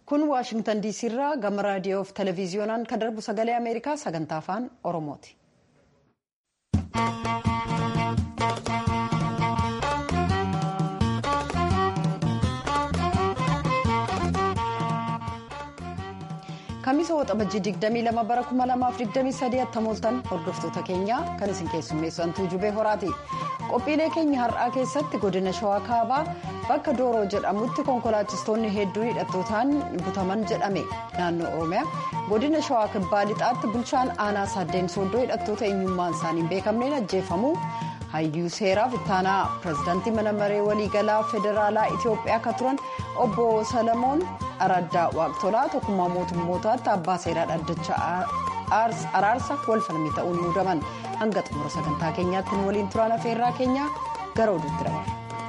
kun waashingtan diisii irraa gama raadiyoo fi televiziyoonaan kan darbu sagalee ameerikaa sagantaa afaan oromooti. kamisa waxabajjii 22 bara 2023 attamooltan hordoftoota keenyaa kan isin keessummeessu antuu jubee horaati qophiilee keenya har'aa keessatti godina shawaa kaabaa bakka dooroo jedhamutti konkolaachistoonni hedduun hidhattootaan butaman jedhame naannoo oromiyaa godina shawaa kibbaa lixaatti bulchaan aanaa saaddeen sooddoo hidhattoota eenyummaan isaanii hin beekamneen ajjeefamuu hayyuu seeraaf ittaanaa pirezidaantii mana maree waliigalaa federaalaa itiyoophiyaa akka turan obbo salamoon araddaa waaqtolaa tokkummaa mootummootaatti abbaa seeraa dhaddacha araarsa walfalmii ta'uun muudaman hanga xumura sagantaa keenyaatti nu waliin turaan afeerraa keenyaa gara oduutti dabarra.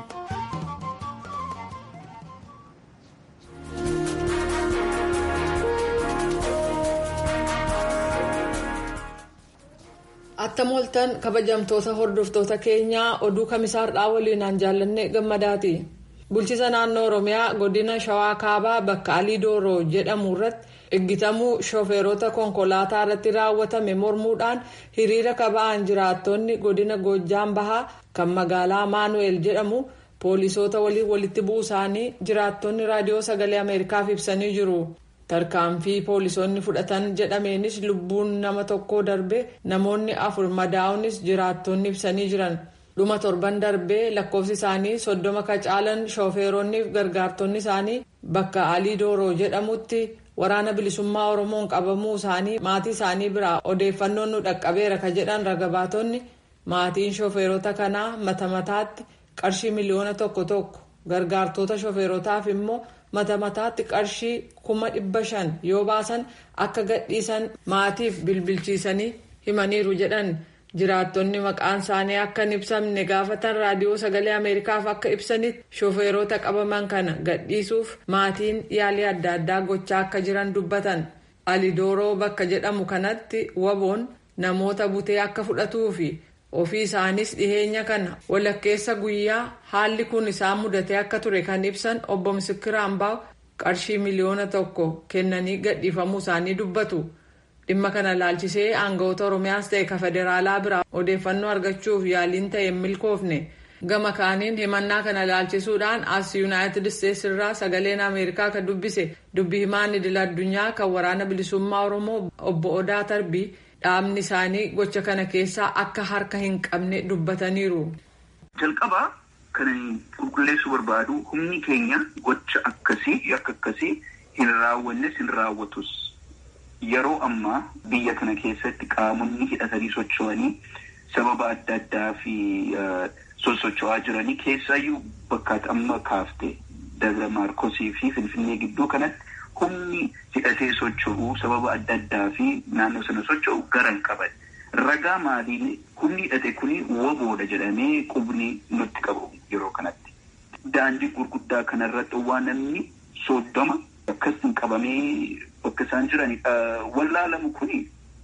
attamooltan kabajamtoota hordoftoota keenyaa oduu kamisaarraa waliinaan jaallanne gammadaati bulchiisa naannoo oromiyaa godina shawaa kaabaa bakka alii dooroo jedhamu irratti eeggatamuu shooferoota konkolaataa irratti raawwatame mormuudhaan hiriira kaba'an jiraattonni godina goojjaan bahaa kan magaalaa maanu'eel jedhamu poolisoota waliin walitti bu'uu isaanii jiraattonni raadiyoo sagalee ameerikaaf ibsanii jiru. tarkaanfii poolisoonni fudhatan jedhameenis lubbuun nama tokkoo darbe namoonni afur madaa'uunis jiraattonni ibsanii jiran dhuma torban darbee lakkoofsi isaanii soddoma kacaalan shooferoonni fi gargaartonni isaanii bakka alii dooroo jedhamutti waraana bilisummaa oromoon qabamuu isaanii maatii isaanii biraa odeeffannoon nu dhaqqabeera ka jedhan ragabaatonni maatiin shooferoota kanaa mata mataatti qarshii miliyoona tokko tokko gargaartota shooferootaaf immoo. mata mataatti qarshii kuma dhibba shan yoo baasan akka gadhiisan maatiif bilbilchiisanii himaniiru jedhan jiraattonni maqaan isaanii akka hin ibsamne gaafatan raadiyoo sagalee ameerikaaf akka ibsanitti shooferoota qabaman kana gadhiisuuf maatiin yaalii adda addaa gochaa akka jiran dubbatan alidooroo bakka jedhamu kanatti waboon namoota butee akka fudhatuufi. ofii isaanis dhiheenya kana walakkeessa guyyaa haalli kun isaan mudatee akka ture kan ibsan obbo Misikira Ambaaw qarshii miliyoona tokko kennanii gadhiifamuu isaanii dubbatu dhimma kana laalchisee aangawoota oromiyaas ta'e ka federaalaa biraa odeeffannoo argachuuf yaaliin ta'e hin milkoofne gama kaaniin himannaa kana laalchisuudhaan as yuunaayitid isteetsi irraa sagaleen ameerikaa kan dubbise dubbi himaan idil addunyaa kan waraana bilisummaa oromoo obbo Odaa Tarbii. dhaabni isaanii gocha kana keessaa akka harka hin qabne dubbataniiru. jalqabaa kan qulqulleessuu barbaadu humni keenya gocha akkasii yakka akkasii hin raawwannes hin raawwatus yeroo ammaa biyya kana keessatti qaamonni hidhatanii socho'anii sababa adda addaa fi sosocho'aa jiranii keessaayyuu bakka amma kaafte dabra maarkosii fi finfinnee gidduu kanatti. humni hidhatee socho'u sababa adda addaa fi naannoo sana socho'u gara hin qaban ragaa maaliin humni hidhate kuni waboodha jedhamee qubni nutti qabu yeroo kanatti. Daandii gurguddaa kanarratti waan namni soddoma akkasiin qabamee bakka isaan jiran wallaalamu kuni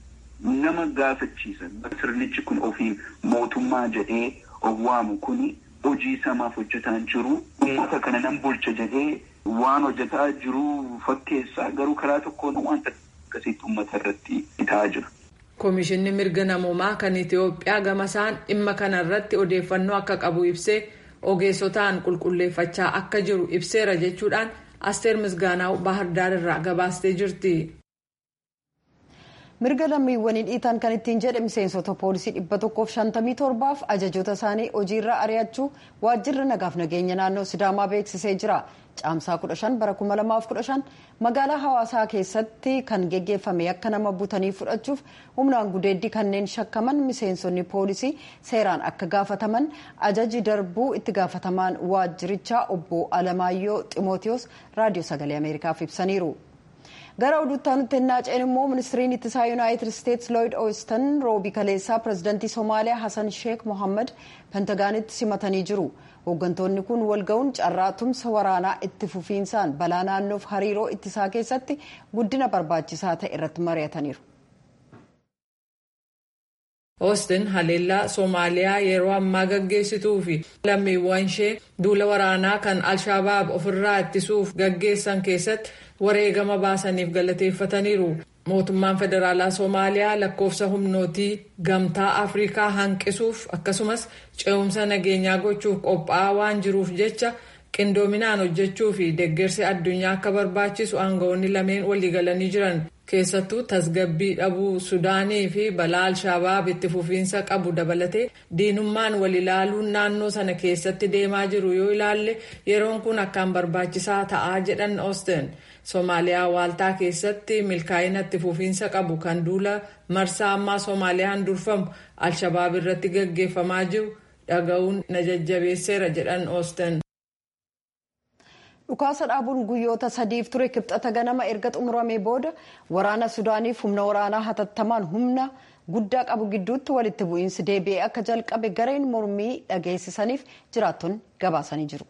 nama gaafachiisan sirnichi kun ofii mootummaa jedhee owwaamu kuni hojii samaaf hojjetaan jiru uummata kana nan bulcha jedhee. Waan hojjetaa jiru fakkeessaa garuu karaa tokkoon wanta akkasitti uummata irratti ta'aa jira. Komishinni mirga namoomaa kan Itiyoophiyaa gama isaan dhimma kana irratti odeeffannoo akka qabu ibsee ogeessotaan qulqulleeffachaa akka jiru ibseera jechuudhaan Asteer Misgaanaaw Baahirdaar irraa gabaastee jirti. mirga lammiiwwanii dhiitaan kan ittiin jedhe miseensota poolisii dhibba tokkoof shantamii torbaaf ajajoota isaanii hojiirra ari'achuu waajjirri nagaaf nageenya naannoo sidaamaa beeksisee jira caamsaa 15 bara 2015 magaalaa hawaasaa keessatti kan geggeeffame akka nama butanii fudhachuuf humnaan gudeeddii kanneen shakkaman miseensonni poolisii seeraan akka gaafataman ajaji darbuu itti gaafatamaan waajjirichaa obbo alamaayyoo ximootiyoos raadiyoo sagalee ameerikaaf ibsaniiru. gara oduutti naanneen immoo ministiriin ittisaa yuunaayitid isteetsi looyid oostin roobii kaleessaa pirezidantii soomaaliyaa hasan sheek mohammad pentagaanitti simatanii jiru hooggantoonni kun walga'uun carraa tumsa waraanaa itti fufiinsaan balaa naannoof hariiroo ittisaa keessatti guddina barbaachisaa ta'e irratti mari'ataniiru. Oostin haleellaa Soomaaliyaa yeroo ammaa gaggeessituu fi lammiiwwan ishee duula waraanaa kan Alshabaab ofirraa ittisuuf gaggeessan keessatti wareegama baasaniif galateeffataniiru. Mootummaan Federaalaa Soomaaliyaa lakkoofsa humnootii gamtaa Afrikaa hanqisuuf akkasumas ce'umsa nageenyaa gochuuf qophaa'aa waan jiruuf jecha qindoominaan hojjechuu fi deeggarsi addunyaa akka barbaachisu aangawoonni lameen waliigalanii jiran. keessattuu tasgabbii dhabuu sudaanii fi balaa alshabaab itti fufiinsa qabu dabalatee diinummaan wal ilaaluun naannoo sana keessatti deemaa jiru yoo ilaalle yeroon kun akkaan barbaachisaa ta'aa jedhan oosten soomaaliyaa waaltaa keessatti milkaa'ina itti fufiinsa qabu kan duula marsaa ammaa soomaaliyaan durfamu alshabaab irratti gaggeeffamaa jiru dhaga'uun na jajjabeesseera jedhan oosten. dhukaasa dhaabuun guyyoota sadiif ture kibxata ganama erga xumuramee booda waraana sudaaniif humna waraanaa hatattamaan humna guddaa qabu gidduutti walitti bu'iinsi deebi'ee akka jalqabe gareen mormii dhageessisaniif jiraattonni gabaasanii jiru.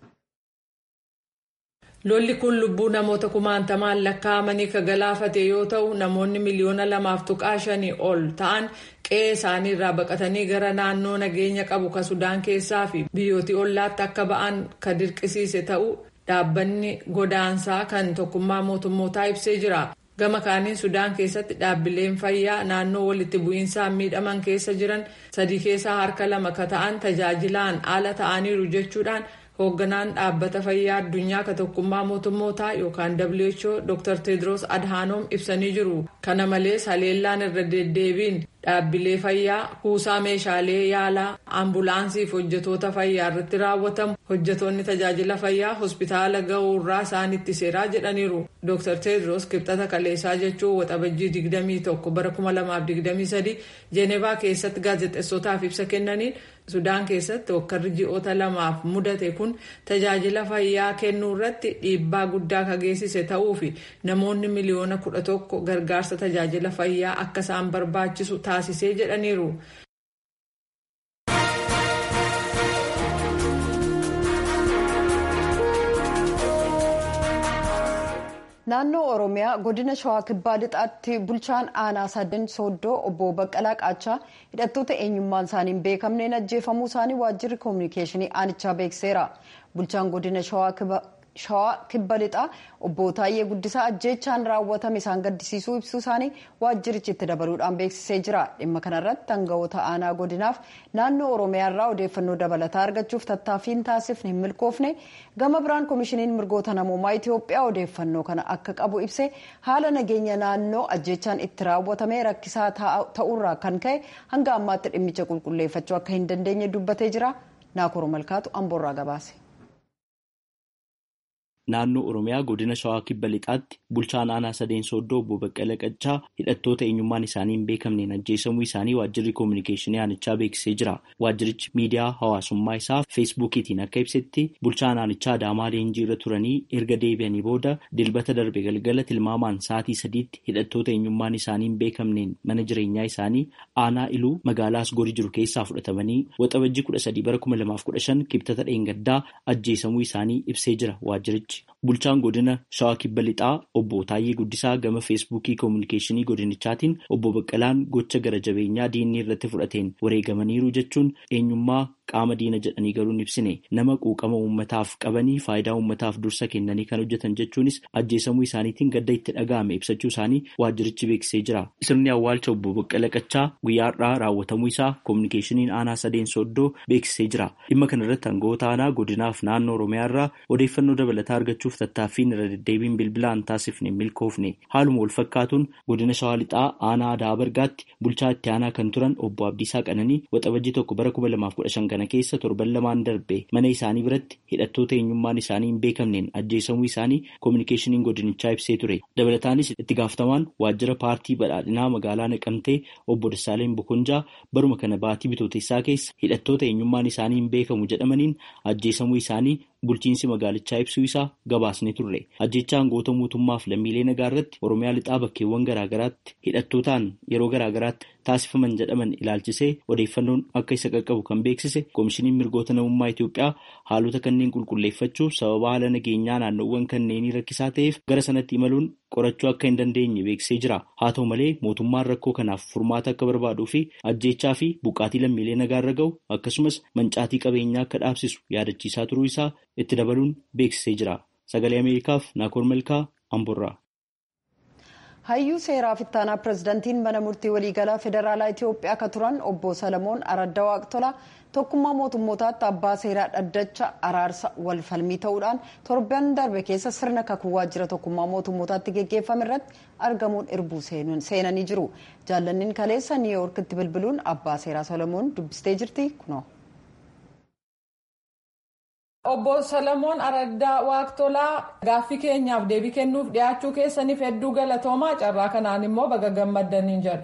lolli kun lubbuu namoota kumaantamaan lakkaa'amanii ka galaafate yoo ta'u namoonni miliyoona lamaaf tuqaa shanii ol ta'an qe'ee isaanii irraa baqatanii gara naannoo nageenya qabu ka sudaan keessaa fi biyyootii ollaatti akka ba'an ka dirqisiise ta'uu dhaabbanni godaansaa kan tokkummaa mootummootaa ibsee jira. gama kaaniin sudaan keessatti dhaabbileen fayyaa naannoo walitti bu'iinsaan miidhaman keessa jiran sadii keessaa harka lama ka ta'an tajaajilaan ala ta'aniiru jechuudhaan hoogganaan dhaabbata fayyaa addunyaa ka tokkummaa mootummootaa yookaan who dr tedros adhaanoom ibsanii jiru kana malees haleellaan irra deddeebiin dhaabbilee fayyaa kuusaa meeshaalee yaalaa ambulaansiif hojjetoota fayyaa irratti raawwatamu hojjetoonni tajaajila fayyaa hospitaala ga'uurraa isaanitti seeraa jedhaniiru dr tedros kibxata kaleessaa jechuun waxabajjii 21 bara 2023 jeenevaa keessatti gaazexeessotaaf ibsa kennaniin sudaan keessatti hokkarri ji'oota lamaaf mudate kun tajaajila fayyaa kennuu irratti dhiibbaa guddaa ka geessise ta'uu fi namoonni miliyoona 11 gargaarsa tajaajila fayyaa akka isaan barbaachisu taasisee jedhaniiru. naannoo oromiyaa godina shawaa kibbaa lixaatti bulchaan aanaa sadeen sooddoo obbo baqqalaa qaachaa hidhattoota eenyummaan isaanii hin beekamneen ajjeefamuu isaanii waajjirri koominikeeshinii aanichaa beekseera bulchaan godina shawaa kibba lixaa obbo Taayyee Guddisaa ajjeechaan raawwatame isaan gaddisiisuu ibsuu isaanii waajjirichi itti dabaluudhaan beeksisee jira dhimma kanarratti aangawoota aanaa godinaaf naannoo oromiyaarraa odeeffannoo dabalataa argachuuf tattaaffiin taasifne hin milkoofne gama biraan koomishiniin mirgoota namoomaa itiyoophiyaa odeeffannoo kana akka qabu ibse haala nageenya naannoo ajjeechaan itti raawwatame rakkisaa ta'uurraa kan ka'e hanga ammaatti dhimmicha qulqulleeffachuu akka hin dandeenye dubbatee jira naakoro malkaatu amboorraa gabaase. naannoo oromiyaa godina shawaa kibba lixaatti bulchaan aanaa sadeen sooddoo obbo baqqala qaccaa hidhattoota eenyummaan isaanii hin beekamneen ajjeesamuu isaanii waajjirri koominikeeshinii aanichaa beeksisee jira waajjirichi miidiyaa hawaasummaa isaa feesbuukiitiin akka ibsetti bulchaan aanichaa adaamaa leenjii irra turanii erga deebi'anii booda dilbata darbe galgala tilmaamaan sa'aatii sadiitti hidhattoota eenyummaan isaanii hin beekamneen mana jireenyaa isaanii aanaa iluu magaalaa asgorii jiru keessaa fudhatamanii waxabajjii kudha sadii bara kuma lamaaf kudha shan kibxata dheengaddaa ajjeesamuu isaanii ibsee jira waajjirichi. Bulchaan godina shawaa kibba lixaa obbo Taayyee Guddisaa gama feesbuukii koominikeeshinii godinichaatiin obbo Baqqalaan gocha gara jabeenyaa diinni irratti fudhateen wareegamaniiru jechuun eenyummaa qaama diina jedhanii garuu hin ibsine nama quuqama uummataaf qabanii faayidaa uummataaf dursa kennanii kan hojjetan jechuunis ajjeesamuu isaaniitiin gadda itti dhaga'ame ibsachuu isaanii waajjirichi beeksisee jira. Sirni awwaalcha obbo Baqqala Qaccaa guyyaa har'aa raawwatamuu isaa koominikeeshiniin aanaa sadeen sooddoo beeksisee jira. Dhimma kana irratti aangawoota aanaa godinaaf naannoo Oromiyaa irraa odeeffannoo dabalataa argachuuf tattaaffiin irra deddeebiin bilbilaan taasifne milkoofne haaluma wal fakkaatuun godina shawaa lixaa aanaa aadaa bargaatti bulchaa itti aanaa kan turan obbo Abdiisaa Qananii waxabajjii tokko bara kuma lamaaf kudha shan kana keessa torban lamaan darbe mana isaanii biratti hidhattoota eenyummaan isaanii hin beekamneen ajjeesamuu isaanii koominikeeshiniin godinichaa ibsee ture dabalataanis itti gaafatamaan waajjira paartii badhaadhinaa magaalaa naqamtee obbo Dassaaleen Bokonjaa baruma kana baatii bitootessaa keessa hidhattoota eenyummaan isaanii hin beekamu jedhamaniin ajjeesamuu isaanii bulchiinsi magaalichaa ibsuu isaa gabaasne turre ajjechaan goota mootummaaf lammiilee nagaa irratti oromiyaa lixaa bakkeewwan garaagaraatti hidhattootaan yeroo garaagaraatti taasifaman jedhaman ilaalchisee odeeffannoon akka isa qaqqabu kan beeksise koomishiniin mirgoota namummaa Itoophiyaa haalota kanneen qulqulleeffachuuf sababa haala nageenyaa naannoowwan kanneenii rakkisaa ta'eef gara sanatti imaluun qorachuu akka hin dandeenye beeksisee jira. Haa ta'u malee mootummaan rakkoo kanaaf furmaata akka barbaaduu fi ajjeechaa fi buqqaatii lammiilee nagaarra gahu akkasumas mancaatii qabeenyaa akka dhaabsisu yaadachiisaa turuu isaa itti dabaluun beeksisee jira. Sagalee Ameerikaaf Naakoor Malkaa Amborraa. hayyuu seeraa fittaanaa pirezidantiin mana murtii waliigalaa federaalaa itiyoophiyaa akka turan obbo salamoon aradda waaqtola tokkummaa mootummootaatti abbaa seeraa dhaddacha araarsa wal falmii ta'uudhaan torban darbe keessa sirna kakuu waajjira tokkummaa mootummootaatti geggeeffame irratti argamuun irbuu seenanii jiru jaallanniin kaleessa niiwuyoorkitti bilbiluun abbaa seeraa salamoon dubbistee jirti kunoo. Obbo Salamoon Araddaa Waaqtolaa gaaffii keenyaaf deebii kennuuf dhiyaachuu keessaniif hedduu galatoomaa carraa kanaan immoo baga gammaddaniin jedha.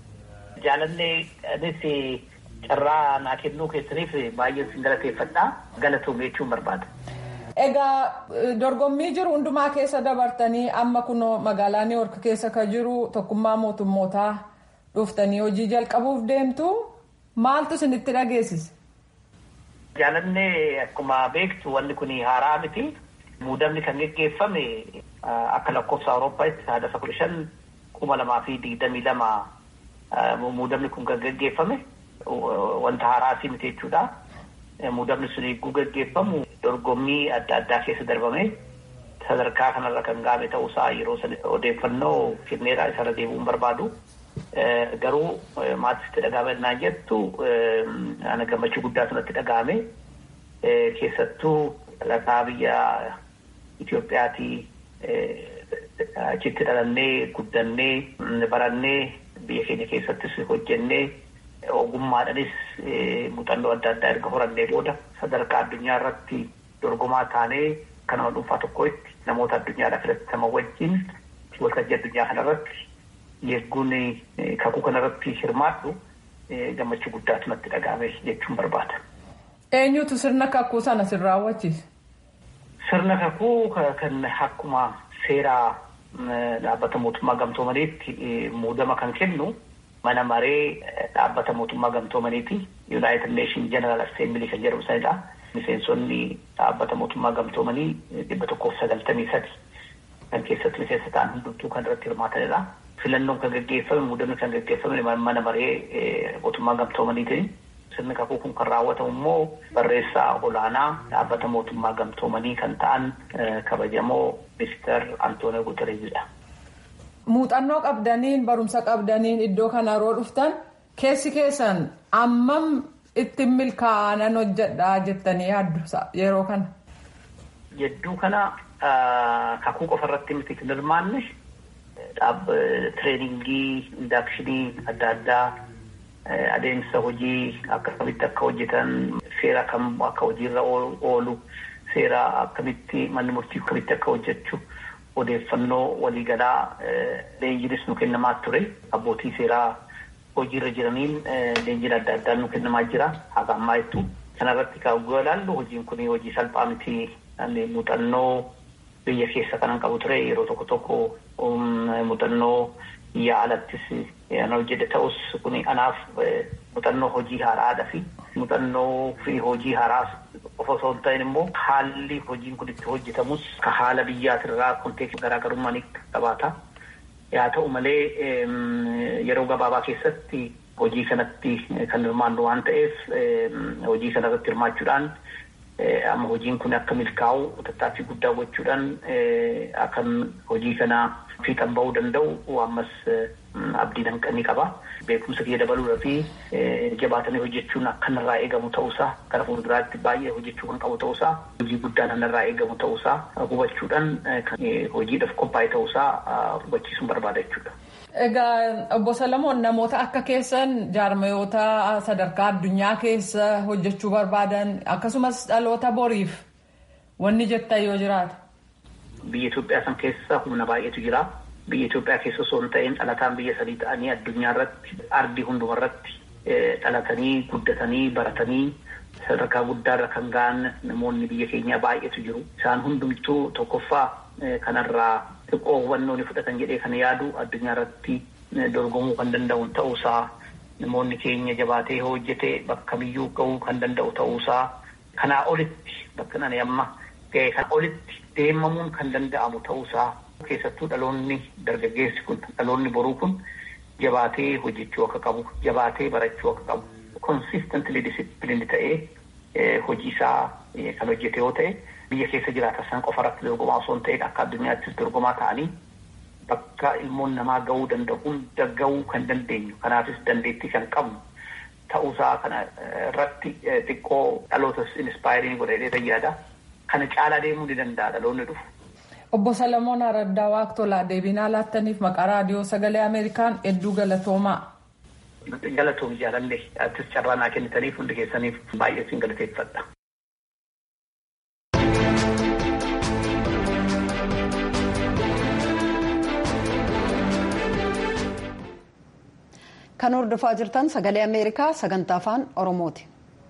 Jaalallee carraa naa kennuu keessaniif baay'een sin galateeffadha galatoomee jechuun barbaada. Egaa dorgommii jiru hundumaa keessa dabartanii amma kunoo magaalaa Niiwoork keessa kan jiru tokkummaa mootummootaa dhuftanii hojii jalqabuuf deemtu maaltu isinitti dhageessise? Jaalannee akkuma beektu wanni kun haaraa miti. Muudamni kan geggeeffame akka lakkoofsa Awurooppaatti saadaasa kudha shan kuma lamaa fi digdamii lama muudamni kun kan geggeeffame wanta haaraa miti jechuudha. Muudamni sun eeguu geggeeffamu dorgommii adda addaa keessa darbame sadarkaa kanarra kan gaame ta'uusaa yeroo odeeffannoo kenneedhaa isarra deebi'uun barbaadu. Garuu maatiitti dhagahamennaa jettu ana gammachuu guddaa sanatti dhagahame keessattuu dhalataa biyya Itoophiyaatii achitti dhalannee guddannee barannee biyya keenya keessattis hojjennee ogummaadhanis muuxannoo adda addaa erga horannee booda sadarkaa addunyaa irratti dorgomaa taanee kan nama dhuunfaa tokkotti namoota addunyaadhaa filataman wajjin waltajjii addunyaa kanarratti Yeegguun kakuu kanarratti hirmaadhu gammachuu guddaatu natti dhagahame jechuun barbaada. Eenyutu sirna kakuu sana sin raawwachiise? Sirna kakuu kan akkuma seeraa dhaabbata mootummaa gamtoomaniitti muudama kan kennu mana maree dhaabbata mootummaa gamtoomaniiti. United Nation General Assembly kan jedhamu sanidha. Miseensonni dhaabbata mootummaa gamtoomanii dhibba tokkoof sagaltamii sadi kan keessatti miseensa ta'an hundumtuu kan irratti hirmaatanidha. filannoon kan gaggeeffame muudamni kan gaggeeffame mana maree mootummaa gamtoomaniitiin sirni kakuu kun kan raawwatamu immoo barreessaa olaanaa dhaabbata mootummaa gamtoomanii kan ta'an kabajamoo ministeer Antoonio Guterreesidha. Muuxannoo qabdaniin barumsa qabdaniin iddoo kana yeroo dhuftan keessi keessan ammam ittiin milkaa'anan hojjedhaa jettanii yaaddu yeroo kana. Jedduu kana kakuu qofa irratti miti kan hirmaanne tireeningii indaakshinii adda addaa adeemsa hojii akkamitti akka hojjetan seera kam akka hojiirra oolu seera akkamitti manni murtii akkamitti akka hojjechu odeeffannoo waliigalaa leenjiinis nu kennamaa ture abbootii seeraa hojiirra jiraniin leenjiin adda addaa nu kennamaa jira haga ammaa jettu kanarratti kaa'uu ilaallu hojiin kun hojii salphaa miti muuxannoo biyya keessa kanan qabu ture yeroo tokko tokko muuxannoo biyya alattis an hojjete ta'us kun anaaf muuxannoo hojii haaraadha fi muuxannoo fi hojii haaraas qofa osoo hin ta'in immoo haalli hojiin kun itti hojjetamus ka haala biyyaatirraa konteekstii garaagarummaa ni qabaata. Yaa ta'u malee yeroo gabaabaa keessatti hojii kanatti kan hirmaannu waan ta'eef hojii kanarratti hirmaachuudhaan amma hojiin kun akka milkaa'u tattaaffii guddaa gochuudhaan akkan hojii kana fiixan bahuu danda'u ammas abdiin ni qaba. Beekumsa kiyya dabaluudha fi jabaatanii hojjechuun akka narraa eegamu ta'uusaa gara fuulduraatti baay'ee hojjechuu kan qabu ta'uusaa hojii guddaan narraa eegamu ta'uusaa hubachuudhaan hojiidhaaf qophaa'e ta'uusaa hubachiisuun barbaada jechuudha. Egaa obbo Salamoon namoota akka keessan jaarmayoota sadarkaa addunyaa keessa hojjechuu barbaadan akkasumas dhaloota boriif wanni jettan yoo jiraata. Biyya Itoophiyaa san keessa humna baay'eetu jira. Biyya Itoophiyaa keessa osoo hin ta'in dhalataan biyya sadii ta'anii addunyaa irratti ardii hunduma irratti dhalatanii guddatanii baratanii sadarkaa guddaarra kan ga'an namoonni biyya keenyaa baay'eetu jiru. Isaan hundumtuu tokkoffaa kanarraa xiqqoo hubannoo ni fudhatan jedhee kan yaadu addunyaa irratti dorgomuu kan danda'u ta'uusaa namoonni keenya jabaatee hojjetee bakka biyyuu ga'uu kan danda'u ta'uusaa kanaa olitti bakka nani amma ga'e kan olitti deemamuun kan danda'amu ta'uusaa keessattuu dhaloonni dargaggeessi kun dhaloonni boruu kun jabaatee hojjechuu akka qabu jabaatee barachuu akka qabu consistently disciplined ta'ee hojii isaa kan hojjete yoo ta'e biyya keessa jiraatan san qofa irratti dorgomaa osoo hin ta'in akka addunyaattis dorgomaa ta'anii bakka ilmoon namaa ga'uu danda'u hunda ga'uu kan dandeenyu kanaafis dandeettii kan qabnu ta'uusaa kana irratti xiqqoo dhalootas inspaayirii godhee fayyaada kana caalaa deemuu ni danda'a dhaloonni dhufu. Obbo Salamoon Araddaa Waaqtolaa deebinaa laattaniif maqaa raadiyoo sagalee Ameerikaan hedduu galatoomaa. Galatoom jaalallee artis carraa naa kennitaniif hundi keessaniif baay'ee siin galateeffadha. Kan hordofaa jirtan sagalee Ameerikaa sagantaa afaan Oromooti.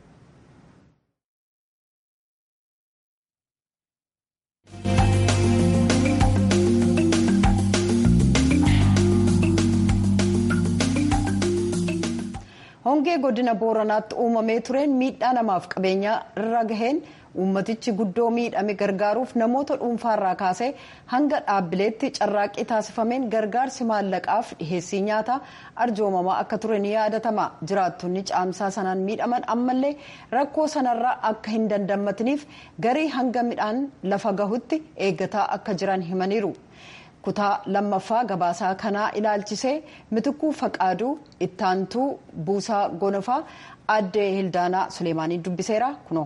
hongee godina booranaatti uumamee tureen miidhaa namaaf qabeenya irra gaheen uummatichi guddoo miidhame gargaaruuf namoota dhuunfaarraa kaasee hanga dhaabbileetti carraaqqii taasifameen gargaarsi maallaqaaf dhiheessii nyaataa arjoomamaa akka ture ni yaadatama jiraattonni caamsaa sanaan miidhaman ammallee rakkoo sanarraa akka hin dandammatiniif garii hanga midhaan lafa gahutti eeggataa akka jiran himaniiru. kutaa lammaffaa gabaasaa kanaa ilaalchisee mitikuu faqaaduu ittaantuu buusaa gonofaa addee hildaanaa suleemaanii dubbiseera kunoo.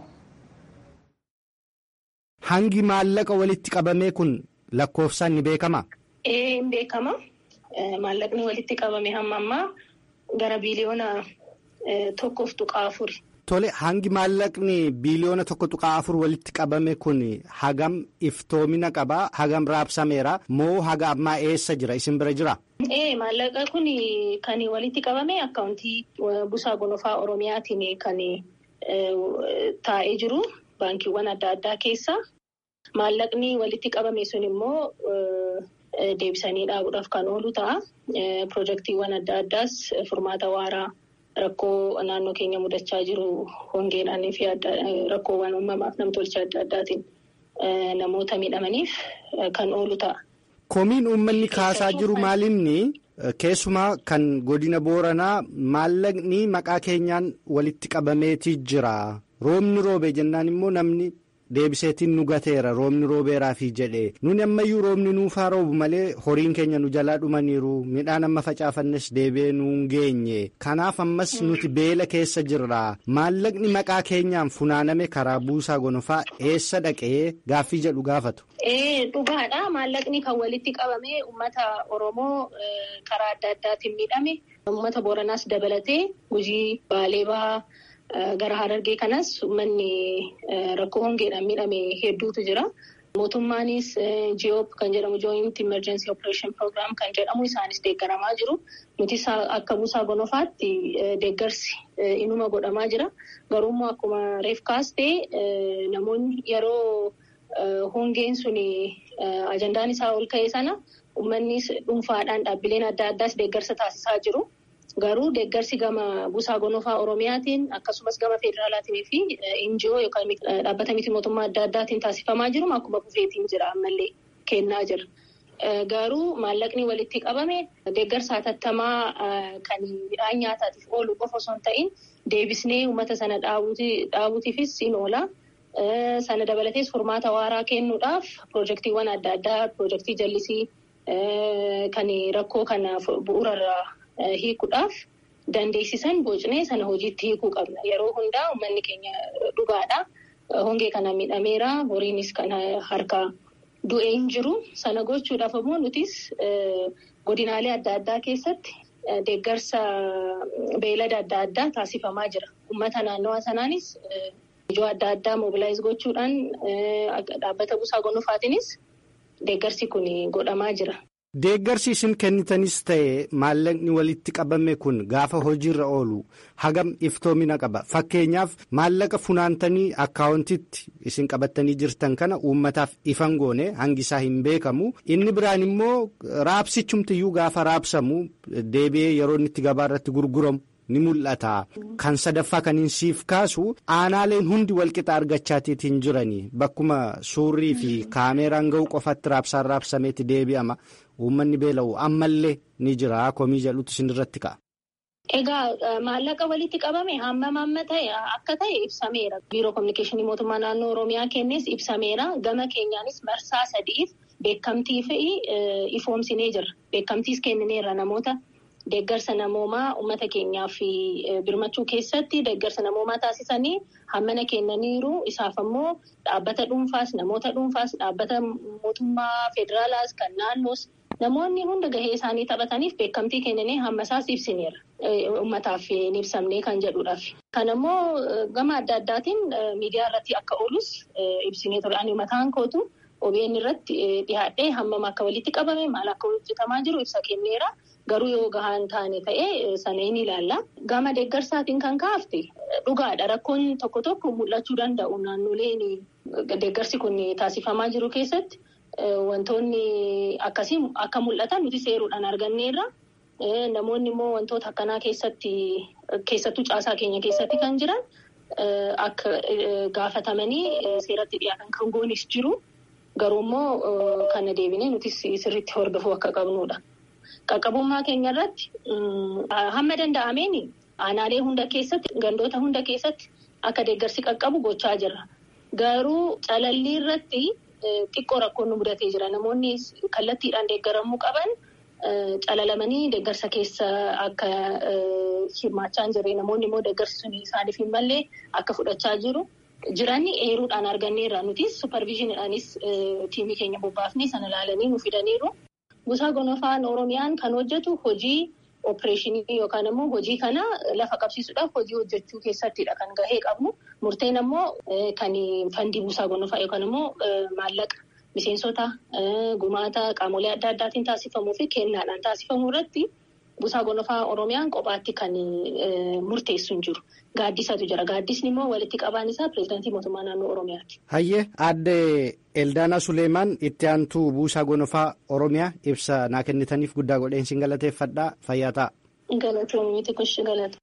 hangi maallaqa walitti qabamee kun lakkoofsaan ni beekama. ee hin beekama maallaqni walitti qabame hamma ammaa gara biiliyoona tokkoof tuqaa afuri. Tole hangi maallaqni biiliyoona tokko tuqaa afur walitti qabame kun hagam iftoomina qabaa hagam raabsameera moo haga ammaa eessa jira isin bira jira. Ee maallaqa kun kan walitti qabame akkaawuntii buusaa gonofaa oromiyaatiin kan taa'ee jiru baankiiwwan adda addaa keessa maallaqni walitti qabame sun immoo deebisanii dhaabuudhaaf kan oolu ta'a pirojektiiwwan adda addaas furmaata waaraa. Rakkoo naannoo keenya mudachaa jiru hongeedhaanii fi rakkoowwan uumamaaf namtolchee adda addaatiin namoota miidhamaniif kan oolu ta'a. Komiin uummanni kaasaa jiru maalinni keessumaa kan godina booranaa maallaqni maqaa keenyaan walitti qabameetii jira roobni roobe jennaan immoo namni. Deebiseetiin nu gateera roobni roobeeraafi jedhee nuni ammayyuu roobni nuufaa roobu malee horiin keenya nu jalaa dhumaniiru midhaan amma facaafannes deebi'ee nuun geenye kanaaf ammas nuti beela keessa jirra maallaqni maqaa keenyaan funaaname karaa buusaa gonofaa eessa dhaqee gaaffii jedhu gaafatu. Ee dhugaadha maallaqni kan walitti qabame uummata Oromoo karaa adda addaatiin miidhame uummata Booranaas dabalatee Gujii Baalee Bahaa. Gara Harargee kanas uummanni rakkoo hongeedhaan miidhame hedduutu jira. Mootummaanis GOP kan jedhamu Joint Emergency Operation Program kan jedhamu isaanis deeggaramaa jiru. Nutis akka buusaa gonofaatti deeggarsi inuma godhamaa jira. Garuu immoo akkuma reef kaastee namoonni yeroo hongeen sun ajandaan isaa ol ka'e sana uummanni dhuunfaadhaan dhaabbileen adda addaas deeggarsa taasisaa jiru. Garuu deeggarsi gama buusaa gonofaa Oromiyaatiin akkasumas gama federaalaatiin fi NGO yookaan dhaabbata miti mootummaa adda addaatiin taasifamaa jiru akkuma kufeetiin jira ammallee kennaa jira. Garuu maallaqni walitti qabame deeggarsa hatattamaa kan midhaan nyaataatiif oolu qofa osoo hin ta'in deebisnee uummata sana dhaabuutiifis in oola. Sana dabalatees furmaata waaraa kennuudhaaf pirojektiiwwan adda addaa pirojektii jallisii kan rakkoo kana bu'uurarraa. Hiikuudhaaf dandeessisan bocnee sana hojiitti hiikuu qabna. Yeroo hundaa uummanni keenya dhugaadha. Hongee kana miidhameera. Horiinis kan harkaa du'ee hin jiru. Sana gochuudhaaf immoo nutis godinaalee adda addaa keessatti deeggarsa beelada adda addaa taasifamaa jira. Uummata naannawaa sanaanis ijoo adda addaa mobilaayiz gochuudhaan dhaabbata buusaa gonofaatiinis deeggarsi kun godhamaa jira. Deeggarsi isin kennitanis ta'e maallaqni walitti qabame kun gaafa hojiirra oolu hagam iftoomina qaba. Fakkeenyaaf maallaqa funaantanii akkaawuntitti isin qabattanii jirtan kana uummataaf ifan goone hangisaa hin beekamu. Inni biraan immoo raabsichumtiyyuu gaafa raabsamu deebi'ee yeroo inni itti gabaa irratti gurguramu ni mul'ata. Kan sadaffaa kan hin siif kaasu aanaaleen hundi walqixa argachaatiin jiranii bakkuma suurrii fi kaameeraan ga'u qofatti raabsaan raabsameeti deebi'ama. Uummanni beela'u ammallee ni jira komii jedhutu isinirratti ka'a. Egaa maallaqa walitti qabame hammam amma ta'e akka ta'e ibsameera. Biiroo kominikeeshinii mootummaa naannoo Oromiyaa kennes ibsameera. Gama keenyaanis marsaa sadiif beekamtii fi ifoomsinee jira. Beekamtiis kennineerra namoota deeggarsa namoomaa uummata keenyaaf birmachuu keessatti deeggarsa namoomaa taasisanii hammana kennaniiru. Isaaf ammoo dhaabbata dhuunfaas namoota dhuunfaas dhaabbata mootummaa federaalaas kan naannoos. Namoonni hunda gahee isaanii taphataniif beekamtii kennanii hamma isaas ibsineera. Uummataaf hin ibsamne kan jedhuudhaaf. Kan ammoo gama adda addaatiin miidiyaa irratti akka oolus ibsinee ture. Ani mataan kootu OBN irratti dhiyaadhee hammam akka walitti qabame maal akka hojjetamaa jiru ibsa kenneera. Garuu yoo gahaan taane ta'ee sana hin ilaalla. Gama deeggarsaatiin kan kaafte dhugaadha. Rakkoon tokko tokko mul'achuu danda'u naannoleen deeggarsi kun taasifamaa jiru keessatti. Wantoonni akkasii akka mul'atan nuti seeruudhaan arganneerra. Namoonni immoo wantoota akkanaa keessatti keessattuu caasaa keenya keessatti kan jiran akka gaafatamanii seeratti dhiyaatan kan goonis jiru. Garuu immoo kana deebinee nuti sirriitti hordofuu akka qabnudha. Qaqqabummaa keenya irratti hamma danda'ameen aanaalee hunda keessatti gandoota hunda keessatti akka deeggarsi qaqqabu gochaa jirra. Garuu calallii irratti. Xiqqoo rakkoon nu mudatee jira. Namoonni kallattiidhaan deeggaramuu qaban calalamanii deeggarsa keessa akka hirmaachaa hin jirre namoonni immoo deeggarsi sun isaaniif hin mallee akka fudhachaa jiru. Jiran eeruudhaan arganneerra nutis superviizhiniidhaanis tiimii keenya bobbaafnee sana ilaalanii nu fidaniiru. Buusaa gonofaan Oromiyaan kan hojjetu hojii opereeshinii yookaan immoo hojii kana lafa qabsiisuudhaaf hojii hojjechuu keessattidha kan gahee qabnu. Murteen ammoo kan fandii buusaa gonofaa yookaan immoo maallaqa miseensota gumaata qaamolee adda addaatiin taasifamuu fi kennaadhaan taasifamuu irratti buusaa gonofaa Oromiyaan kophaatti kan murteessu hin jiru. Gaaddisatu jira. Gaaddisni immoo walitti qabaan isaa pireezidaantii mootummaa naannoo Oromiyaati. Hayyee aadde Eldaanaa Suleemaan itti aantuu buusaa gonofaa Oromiyaa ibsa naa kennitaniif guddaa godheen sin galateeffadhaa fayyaa ta'a. Galatoomii miti kushi galata.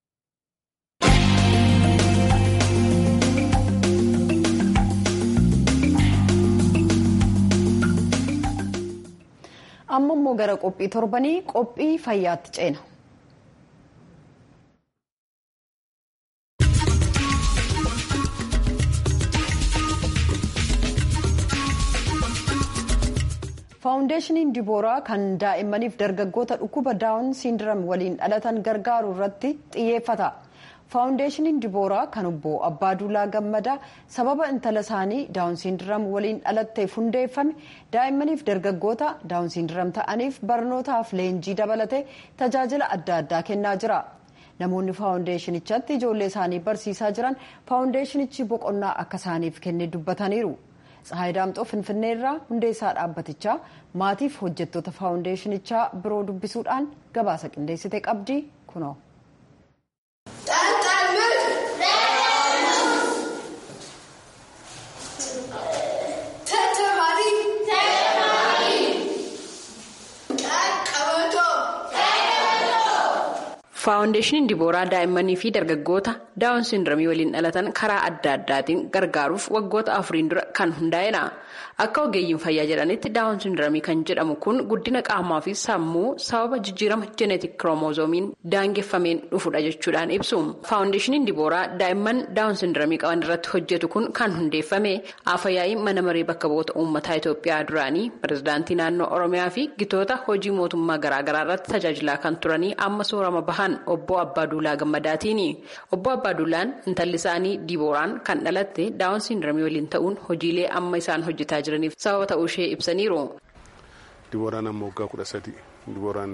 amma immoo gara qophii torbanii qophii fayyaatti ceena. faawundeeshiniin dibooraa kan daa'immaniif dargaggoota dhukkuba daawun siindiram waliin dhalatan gargaaru irratti xiyyeeffata. faawundeeshiniin dibooraa kan obbo abbaaduulaa gammadaa sababa intala isaanii daawun siindiram waliin dhalatteef hundeeffame daa'immaniif dargaggoota daawun siindiram ta'aniif barnootaaf leenjii dabalatee tajaajila adda addaa kennaa jira namoonni faawundeeshinichatti ijoollee isaanii barsiisaa jiran faawundeeshinichi boqonnaa akka isaaniif kenne dubbataniiru tsahaay daamxoo finfinneerraa hundeessaa dhaabbatichaa maatiif hojjettoota faawundeeshinichaa biroo dubbisuudhaan gabaasa qindeessite qabdi kunoo. faawundeeshiniin dibooraa daa'immanii fi dargaggoota daawun siindiramii waliin dhalatan karaa adda addaatiin gargaaruuf waggoota afuriin dura kan hundaa'edha akka ogeeyyiin fayyaa jedhanitti daawun siindiramii kan jedhamu kun guddina qaamaa fi sammuu sababa jijjiirama jeeneetik kiromozoomiin daangeffameen dhufudha jechuudhaan ibsu faawundeeshiniin dibooraa daa'imman daawun siindiramii qaban irratti hojjetu kun kan hundeeffame afayyaa'ii mana maree bakka bu'oota uummataa itoophiyaa duraanii pirezidaantii naannoo oromiyaa fi gitoota hojii mootummaa garaagaraa irratti tajaajilaa kan turanii amma soorama bahan obbo Abbaaduulaa Gammadaatiini. Obbo Abbaaduulaan intalli isaanii Dibooraan kan dhalatte daawun siindiramii waliin ta'uun hojiilee amma isaan hojjetaa jiraniif sababa ta'uu ishee ibsaniiru. Dibooraan amma waggaa kudha sadi. Dibooraan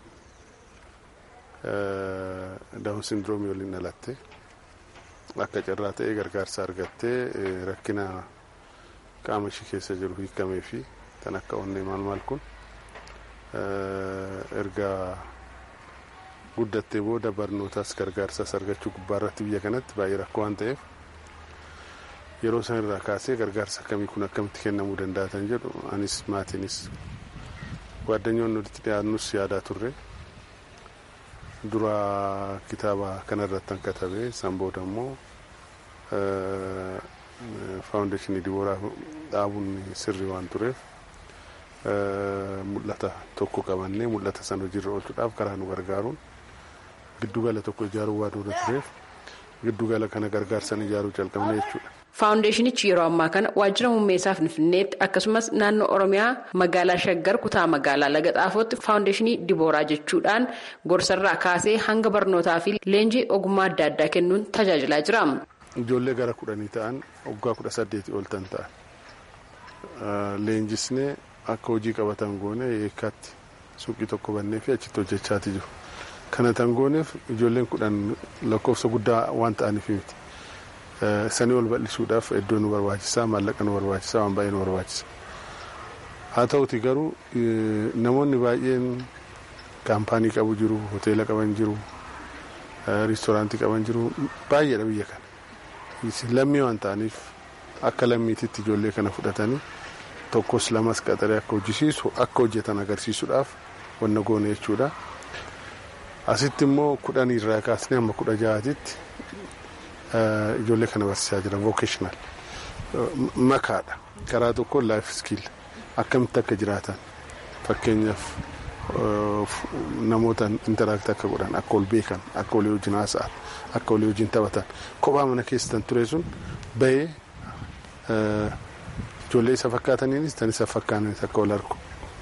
daawun siindiroomii waliin dhalatte akka carraa ta'ee gargaarsa argattee rakkina qaama ishee keessa jiru hiikamee fi kan akka onnee maal maal kun erga guddattee booda barnootaas gargaarsaas argachuu gubbaa irratti biyya kanatti baay'ee rakkoo waan ta'eef yeroo san irraa kaasee gargaarsa akkamii kun akkamitti kennamuu danda'a kan jedhu anis maatiinis waaddanyoon walitti dhiyaannus yaadaa turre dura kitaaba kanarratti katabee san booda immoo faawundeeshinii dibooraa dhaabuun sirrii waan tureef mul'ata tokko qabannee mul'ata san hojiirra oolchuudhaaf karaa nu gargaaruun giddugala tokko ijaaruu waan dura tureef giddugala kana gargaarsan ijaaruu calqabne jechuudha. Faawundeeshinichi yeroo ammaa kana waajjira humneessaa Finfinneetti akkasumas naannoo Oromiyaa magaalaa Shaggar kutaa magaalaa Laga Xaafootti faawundeeshinii Dibooraa jechuudhaan gorsarraa kaasee hanga barnootaa fi leenjii ogummaa adda addaa kennuun tajaajilaa jira. Ijoollee gara kudhanii ta'an waggaa kudha saddeetii ol tan ta'an leenjisnee akka hojii qabatan goone eekkaatti suuqii tokko bannee fi achitti hojjechaati jiru. Kana tan gooneef ijoolleen kudhan lakkoofsa guddaa waan ta'aniif miti. Sanii ol bal'isuudhaaf iddoo nu barbaachisaa maallaqa nu barbaachisaa waan baay'ee nu barbaachisa. Haa ta'uti garuu namoonni baay'een kaampaanii qabu jiru, hoteela qaban jiru, riistooraantii qaban jiru baay'eedha biyya kana. Lammii waan ta'aniif akka lammiititti ijoollee kana fudhatanii tokkos lamas qaxaree akka hojjisiisu akka hojjetan agarsiisuudhaaf wanna goone jechuudha. Asitti immoo kudhan irraa kaasnee hamma kudha ja'aatitti ijoollee kana barsiisaa jira vocational makaadha karaa tokko life skill akkamitti akka jiraatan fakkeenyaaf namoota interaakti akka godhan akka ol beekan akka walii wajjin haasa'an akka walii wajjin taphatan kophaa mana keessan ture sun bahee ijoollee isa fakkaataniinis tan isa fakkaatanis akka wal argu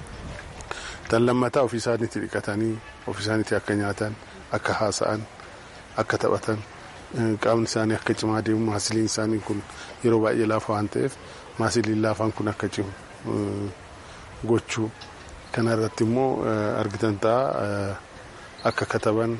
tan lammataa ofii isaaniitti dhiqatanii ofii isaaniitti akka nyaatan akka haasa'an akka taphatan qaamni isaanii akka cimaa deemu maasiliin isaanii kun yeroo baay'ee laafa waan ta'eef maasiliin laafaan kun akka cimu gochuu kana irratti immoo argitan ta'a akka kataban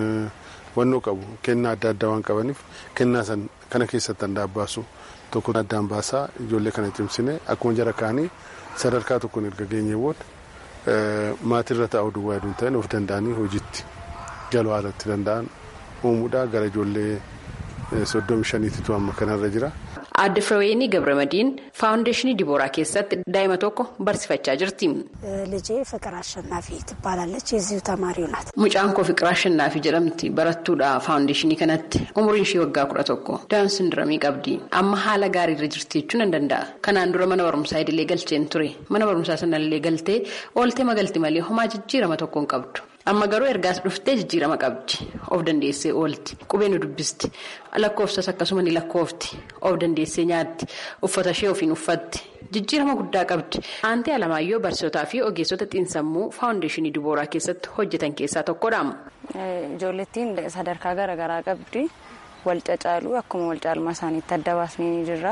wannoo qabu kennaa adda addaa waan qabaniif kennaa san kana keessatti handaan baasu tokko addaan baasaa ijoollee kana cimsine akkuma jara kaanii sadarkaa tokkoon erga geenye booda maatirra taa'uu duwwaa hedduun ta'in of danda'anii hojiitti galuu haalatti danda'an uumuudha gara ijoollee soddomi shaniititu amma kanarra jira. Aadde Firooyinii Gabramadiin faawundeeshinii Dibooraa keessatti daa'ima tokko barsiifachaa jirti. ልጄ ፍቅር አሸናፊ ትባላለች የዚሁ ተማሪው ናት። Mucaan koo Fiqir Ashannaafi jedhamti barattuudha faawundeeshinii kanatti umriin ishee waggaa kudha tokko daawun sindiramii qabdi amma haala gaariirra jirti jechuun nan danda'a kanaan dura mana barumsaa idilee galcheen ture mana barumsaa sanallee galtee ooltee magalti malee homaa jijjiirama tokko hin qabdu. amma garuu ergaas dhuftee jijjiirama qabdi of dandeessee oolti qubee nu dubbisti lakkoofsas akkasuma ni lakkoofti of dandeessee nyaatti uffata ishee ofiin uffatti jijjiirama guddaa qabdi aantee alamaayyoo barsiisotaa fi ogeessota xiinsammuu faawundeeshinii dibooraa keessatti hojjetan keessaa tokkodha. ijoollettiin sadarkaa garaagaraa qabdi wal cacaaluu akkuma wal caalmaa isaaniitti adda baasnee ni jirra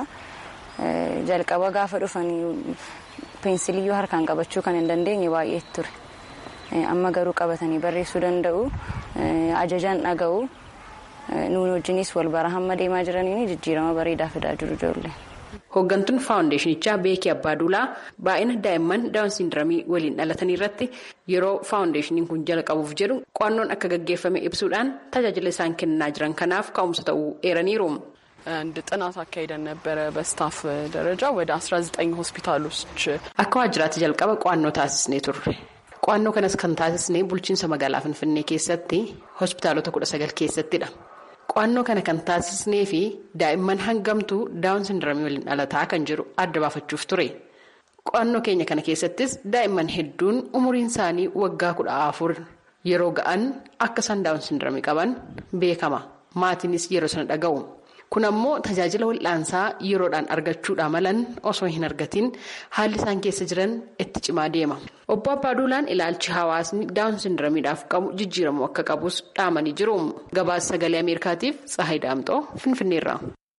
jalqaba gaafa dhufanii peensiliyyuu harkaan qabachuu kan hin dandeenye baay'ee ture. amma garuu qabatanii barreessuu danda'u ajajaan dhaga'u nuun wajjinis wal bara hamma deemaa jiraniin jijjiirama bareedaa fidaa jiru ijoollee. Hooggantuun faawundeeshinichaa Beekii Abbaaduulaa baay'ina daa'imman daawun sindiramii waliin dhalatanii irratti yeroo faawundeeshiniin kun jalqabuuf jedhu qo'annoon akka gaggeeffame ibsuudhaan tajaajila isaan kennaa jiran kanaaf ka'umsa ta'uu eeraniiru. አንድ ጥናት አካሂደን ነበረ በስታፍ ደረጃ ወደ 19 ሆስፒታሎች akka waajjiraatti jalqaba qo'annoo taasisnee turre. Qo'annoo kanas kan taasisnee bulchiinsa magaalaa Finfinnee keessatti hospitaalota kudha sagal keessattidha. Qo'annoo kana kan taasisnee fi daa'imman hangamtuu daawun sindiramii waliin dhalataa kan jiru adda baafachuuf ture. Qo'annoo keenya kana keessattis daa'imman hedduun umuriin isaanii waggaa kudha afur yeroo ga'an akka isaan daawun sindiramii qaban beekama. Maatiinis yeroo sana dhaga'u. Kun ammoo tajaajila wal'aansaa yeroodhaan argachuudha malan osoo hin argatiin haalli isaan keessa jiran itti cimaa deema. Obbo Abbaaduulaan ilaalchi hawaasni daawun sindiramiidhaaf qabu jijjiiramuu akka qabus dhaamanii jiru. Gabaasa sagalee Ameerikaatiif Tsahayi Daamxoo Finfinneerra.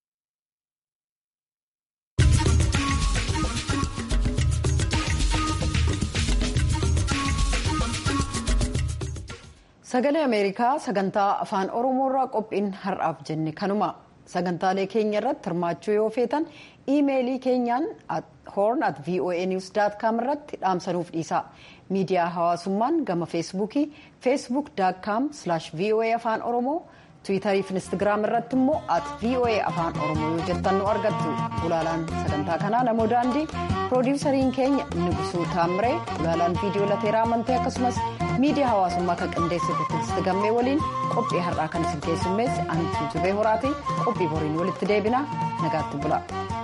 Sagalee Ameerikaa sagantaa afaan Oromoorraa qophiin har'aaf jenne kanuma. sagantaalee keenya irratti hirmaachuu yoo feetan iimeelii keenyaan horn at voa news com irratti dhaamsanuuf dhiisa miidiyaa hawaasummaan gama feesbuukii feesbuuk com voa afaan oromoo tiwiitarii fi instagiraam irratti immoo at voa afaan oromoo yoo jettan nu argattu ulaalaan sagantaa kanaa namoo daandii piroodiwusariin keenya nugusuu taamiree ulaalaan viidiyoo lateeraa amantee akkasumas miidiyaa hawaasummaa kan qindeessitu tigisti gammee waliin qophii har'aa kan isin keessummeessi antu jubee horaati qophii boriin walitti deebina nagaatti bula.